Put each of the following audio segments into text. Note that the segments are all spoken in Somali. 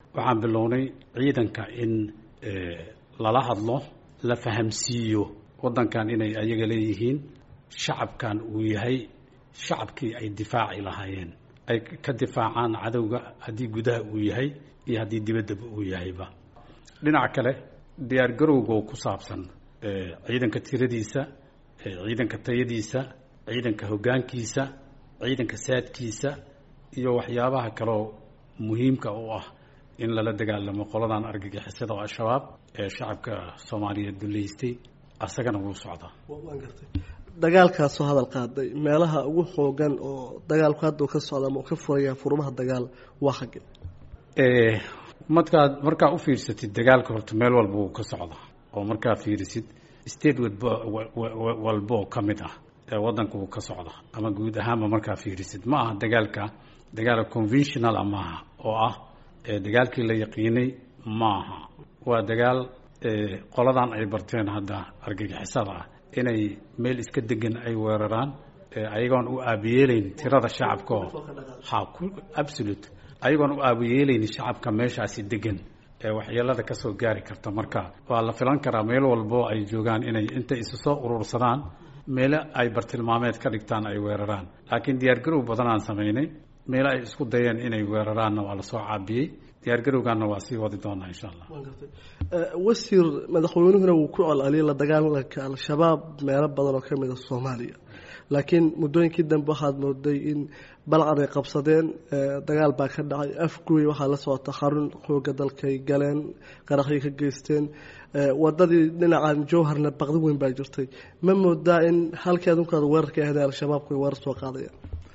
waxaan bilownay ciidanka in lala hadlo la fahamsiiyo waddankan inay ayaga leeyihiin shacabkan uu yahay shacabkii ay difaaci lahaayeen ay ka difaacaan cadowga haddii gudaha uu yahay iyo haddii dibaddaba uu yahayba dhinaca kale diyaar garowga oo ku saabsan ciidanka tiradiisa ciidanka tayadiisa ciidanka hoggaankiisa ciidanka saadkiisa iyo waxyaabaha kaleo muhiimka u ah in lala dagaalamo qoladan argagixisada oo al-shabaab ee shacabka soomaaliyeed duleystay asagana wuu socdaa dagaalkaasoo hadal qaaday meelaha ugu xoogan oo dagaalku hadda ka socda ama ka furaya furmaha dagaal waa xagge markaad markaa u fiirsatid dagaalka horta meel walba wuu ka socdaa oo markaa fiirisid state walba oo ka mid ah ee waddanka wuu ka socda ama guud ahaanba markaa fiirisid ma aha dagaalka dagaal conventional a maaha oo ah dagaalkii la yaqiinay maaha waa dagaal qoladan ay barteen hadda argagixisada ah inay meel iska degan ay weeraraan ayagoon u aabiyeelayn tirada shacabka oo ha absolute ayagoon u aabiyeelayn shacabka meeshaasi degan ee waxyeelada kasoo gaari karta marka waa la filan karaa meel walbo ay joogaan inay intay isu soo urursadaan meelo ay bartilmaameed ka dhigtaan ay weeraraan laakiin diyaargarow badanaan samaynay meelo ay isku dayeen inay weeraraanna waa lasoo caabiyey diyaargarowgaana waa sii wadi doonaa insha allah wasiir madaxweynuhuna wuu ku colceliyay la dagaalanka al-shabaab meelo badan oo kamid a soomaaliya laakiin muddooyinkii dambe waxaad mooday in balcad ay qabsadeen dagaal baa ka dhacay afguy waxaa la socota xarun xooga dalkay galeen qaraxyo ka geysteen wadadii dhinacan jowharna baqdi weyn baa jirtay ma moodaa in halkii adunkaad weerarka ahayd al-shabaabku ay weerar soo qaadayaan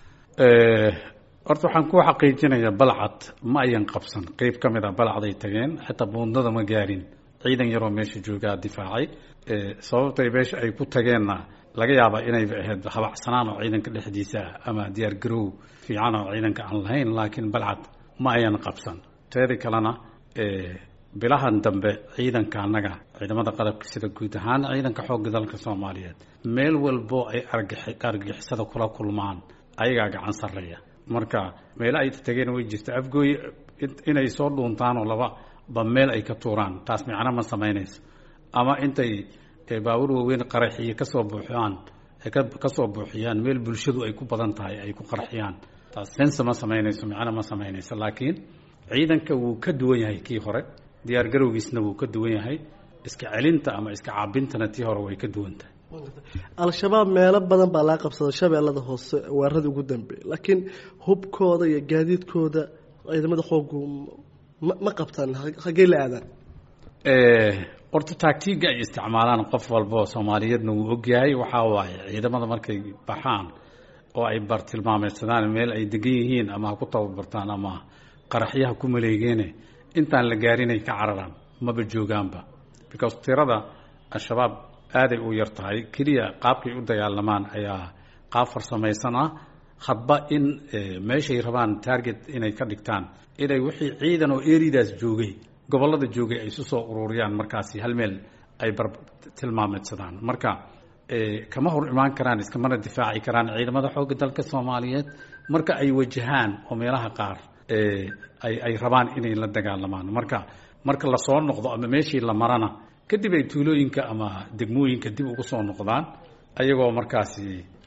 horta waxaan ku xaqiijinayaa balcad ma ayan qabsan qeyb ka mid a balcaday tageen xitaa buundada ma gaarin ciidan yaroo meesha joogaa difaacay sababtay meesha ay ku tageenna laga yaabaa inayba ahayd habacsanaan oo ciidanka dhexdiisa ah ama diyaar garow fiican oo ciidanka aan lahayn laakiin balcad ma ayan qabsan teedi kalena bilahan dambe ciidanka annaga ciidamada qalabka sida guud ahaan ciidanka xoogga dalka soomaaliyeed meel walbo ay argagixisada kula kulmaan ayagaa gacan sarreeya marka meelo ay tageen way jirta afgooy inay soo dhuuntaan oo laba ba meel ay ka tuuraan taas micno ma samaynayso ama intay baabuur waaweyn qaraxiyo kasoo buuxiyaan kasoo buuxiyaan meel bulshadu ay ku badan tahay ay ku qarxiyaan taas sense ma samaynayso micno ma samaynayso laakiin ciidanka wuu ka duwan yahay kii hore diyaar garowgiisna wuu ka duwan yahay iska celinta ama iska caabintana tii hore way ka duwan tahay al-shabaab meelo badan baa laga qabsaday shabeellada hoose weeraradii ugu dambeeyay laakiin hubkooda iyo gaadiidkooda ciidamada xoogu ma ma qabtaan haggey la aadaan horta taagtiiga ay isticmaalaan qof walba oo soomaaliyeedna wuu ogyahay waxaa waaye ciidamada markay baxaan oo ay bartilmaameysadaan meel ay degan yihiin ama ha ku tababartaan ama qaraxyaha ku maleegeene intaan la gaarinay ka cararaan maba joogaanba because tirada al-shabaab aaday u yar tahay keliya qaabkay u dagaalamaan ayaa qaab farsamaysan ah hadba in meeshay rabaan target inay ka dhigtaan inay wixii ciidan oo eridaas joogay gobollada joogay ay isu soo ururiyaan markaasi hal meel ay bar tilmaameedsadaan marka kama hor imaan karaan iskamana difaaci karaan ciidamada xoogga dalka soomaaliyeed marka ay wajahaan oo meelaha qaar ay ay rabaan inay la dagaalamaan marka marka lasoo noqdo ama meeshii la marana kadib ay tuulooyinka ama degmooyinka dib ugu soo noqdaan ayagoo markaasi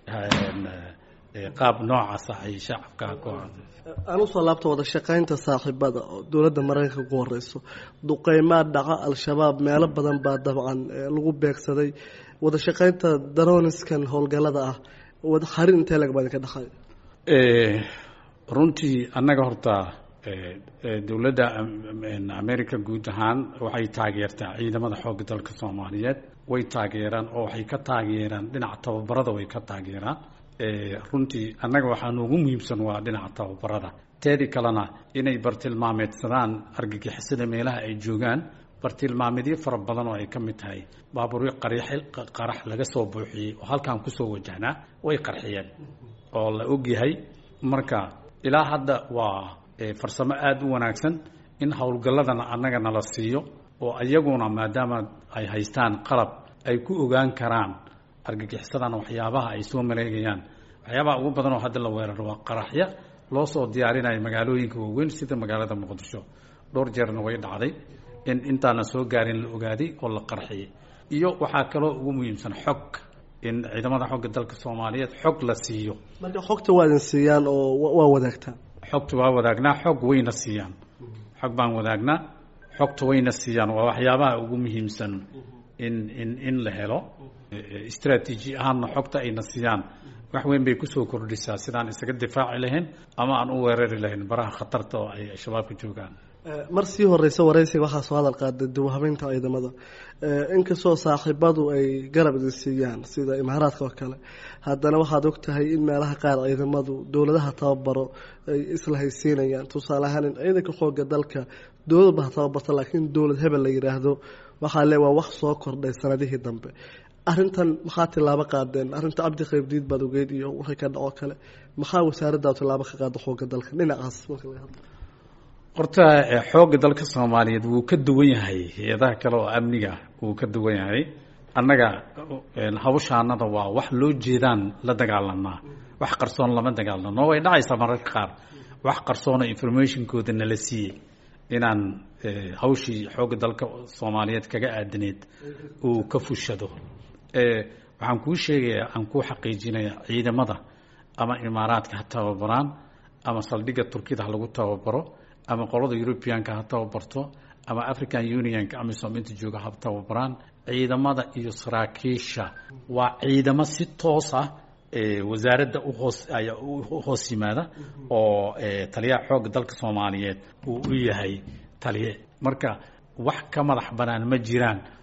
qaab noocaasa ay shacabka ku aan usoo laabta wada shaqaynta saaxiibada oo dowladda maraykanka ku horeyso duqeymaa dhaca al-shabaab meelo badan baa dabcan lagu beegsaday wada shaqaynta daroniskan howlgallada ah xarin intee lag baa idinka dhexay runtii annaga horta dowladda america guud ahaan waxay taageertaa ciidamada xoogga dalka soomaaliyeed way taageeraan oo waxay ka taageeraan dhinaca tababarada way ka taageeraan runtii annaga waxaa noogu muhiimsan waa dhinaca tababarada teedi kalena inay bartilmaameedsadaan argagixisada meelaha ay joogaan bartilmaamedyo fara badan oo ay ka mid tahay baaburyo qarax laga soo buuxiyey oo halkan kusoo wajahnaa way qarxiyeen oo la ogyahay marka ilaa hadda waa farsamo aada u wanaagsan in howlgalladana annaga nala siiyo oo iyaguna maadaama ay haystaan qalab ay ku ogaan karaan argagixisadana waxyaabaha ay soo maleegayaan waxyaabaha ugu badan oo hadda la weeraro waa qaraxya loo soo diyaarinayo magaalooyinka waaweyn sida magaalada muqdisho dhowr jeerna way dhacday in intaana soo gaarin la ogaaday oo la qarxiyay iyo waxaa kaloo ugu muhiimsan xog in ciidamada xogga dalka soomaaliyeed xog la siiyo marka xogta waa idin siiyaan oo waa wadaagtaan xogta waa wadaagnaa xog wayna siiyaan xog baan wadaagnaa xogta wayna siiyaan waa waxyaabaha ugu muhiimsan in in in la helo istraatiiji ahaanna xogta ayna siiyaan wax weyn bay kusoo kordhisaa sidaan isaga difaaci lahayn ama aan u weerari lahayn baraha khatarta oo ay shabaabka joogaan mar sii horeysa waraysiga waxaa soo hadal qaaday dib u habeynta ciidamada inkastoo saaxiibadu ay garab idin siiyaan sida imaaraadka oo kale haddana waxaad og tahay in meelaha qaar ciidamadu dowladaha tababaro ay isla haysiinayaan tusaale ahaan in ciidanka xooga dalka dowladba ha tababarta laakiin dowlad hebel la yidhaahdo waxaa le waa wax soo kordhay sanadihii dambe arrintan maxaa tilaabo qaadeen arrinta cabdi qaybdiid baad ogeyd iyo wixii ka dhacoo kale maxaa wasaaraddaa tilaabo ka qaada xooga dalka dhinacaas marka laga hadlo horta xoogga dalka soomaaliyeed wuu ka duwan yahay hay-adaha kale oo amniga wuu ka duwan yahay annaga hawshaanada waa wax loo jeedaan la dagaalanaa wax qarsoon lama dagaalano way dhacaysaa mararka qaar wax qarsoona informationkooda nala siiyey inaan hawshii xoogga dalka soomaaliyeed kaga aadaneed uu ka fushado waxaan kuu sheegayaa aan kuu xaqiijinaya ciidamada ama imaaraadka ha tababaraan ama saldhigga turkida ha lagu tababaro ama qolada europeanka ha tababarto ama african unionka amisom inta jooga ha tababaraan ciidamada iyo saraakiisha waa ciidamo si toos ah wasaaradda uhoos u hoos yimaada oo taliyaha xoogga dalka soomaaliyeed uu u yahay taliye marka wax ka madax banaan ma jiraan